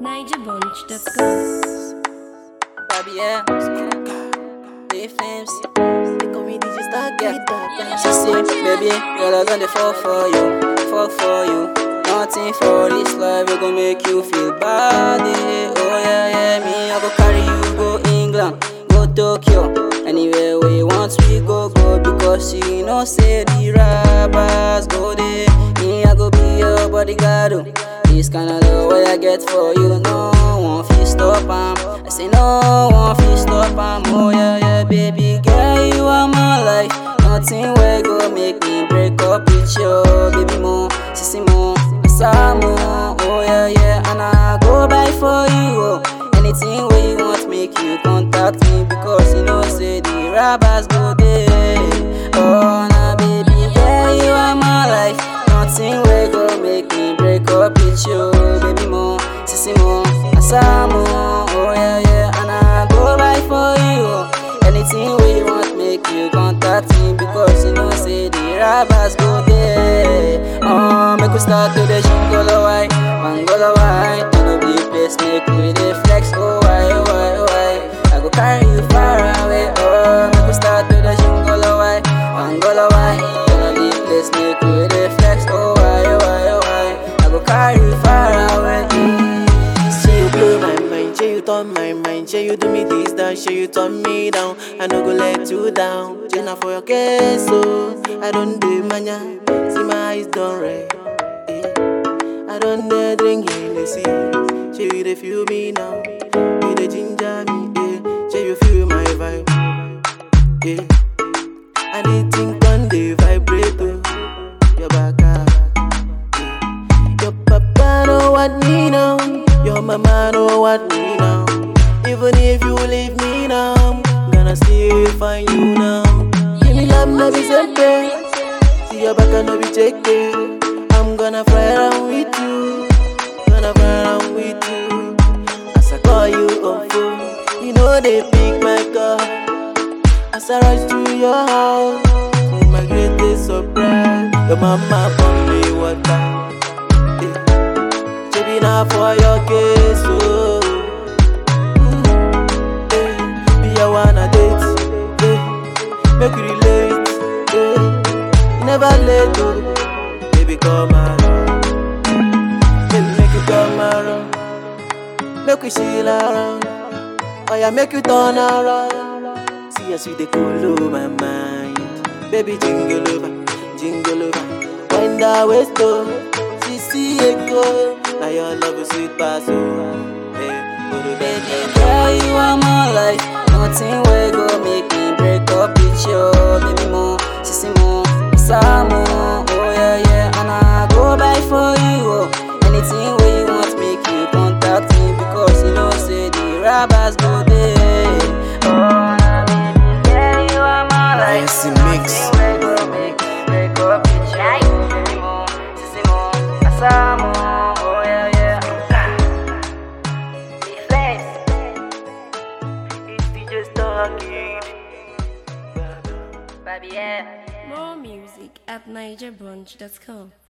NigerBunch.com. Baby, yeah. They flames. They call me DJ Star yeah. She say, baby, girl, I gonna fall for you, fall for you. Nothing for this life, we gon' make you feel bad. eh. Oh yeah, yeah, me, I go carry you go England, go Tokyo, anywhere where you want, we go go because you know say the rappers go there. Me, I go be your bodyguard. oh. This kind of love what I get for you, no one feel stop am. I say no one feel stop am. Oh yeah, yeah, baby girl, you are my life. Nothing will go make me break up with you, baby mo, sissy mo, Samu. Oh yeah, yeah, and I go buy for you. Oh. Anything where you want, make you contact me because you know say the rappers go there. Oh nah, baby girl, you are my life. Nothing will go make me break up with you, baby mo, sissy mo, Samu. Oh yeah, yeah, and I go buy for you. Oh. Anything where you want, make you contact me because you know say the rappers go there. Oh, make we start to the jingle why, mangola why, turn up the place, make we dey flex. Oh why, oh why, oh why, I go carry you far away. Oh, make we start to the jingle why, mangola why, turn up the place, make we dey flex. Oh why, oh why, oh why, I go carry you far away. Say you blow my mind, say you turn my mind, say you do me this, that, say you turn me down. I no go let you down. Jenna for your case, so I don't do mania. See my eyes done red. eh. I don't dare drink in the sea. Say you dey feel me now, you dey ginger me. Eh. Say you feel my vibe. Yeah. And the thing done dey vibrate oh. Your back ah. Your papa know what me now. Your mama know what me now. Even if you leave me now, gonna still find you now. Give me love, no be simple. See your back, no be check it. I'm gonna fly around with you. Gonna fly around with you. As I call you on phone, you know they pick my call. As I rush to your house, to my greatest surprise, your mama brought me water. Eh. Baby, now for your case, oh. Mm. Eh. Me, I wanna date, eh. Make we relate, eh. You never late, oh. Baby, come around. Baby, make you come around. Make we chill around. Oh, yeah, make you turn around. See as you dey cool my mind. Baby, jingle over, jingle over. Wind that waist, oh. See, see it go. Now your love is sweet, pass, oh. Hey, go to bed, Baby girl, you are my life. Nothing will go make me break up with you, baby mo, sissy mo, Samu. Oh yeah, yeah, and I go buy for you. Oh. Anything where you want, make you contact me because you know say the rappers go there. Oh, nah, baby girl, you are my life. Fancy mix. Nothing will go make me break up with you, baby mo, sissy mo, Samu. Oh yeah, yeah. It's DJ Starkid. Baby, yeah. More music at NigerBunch.com.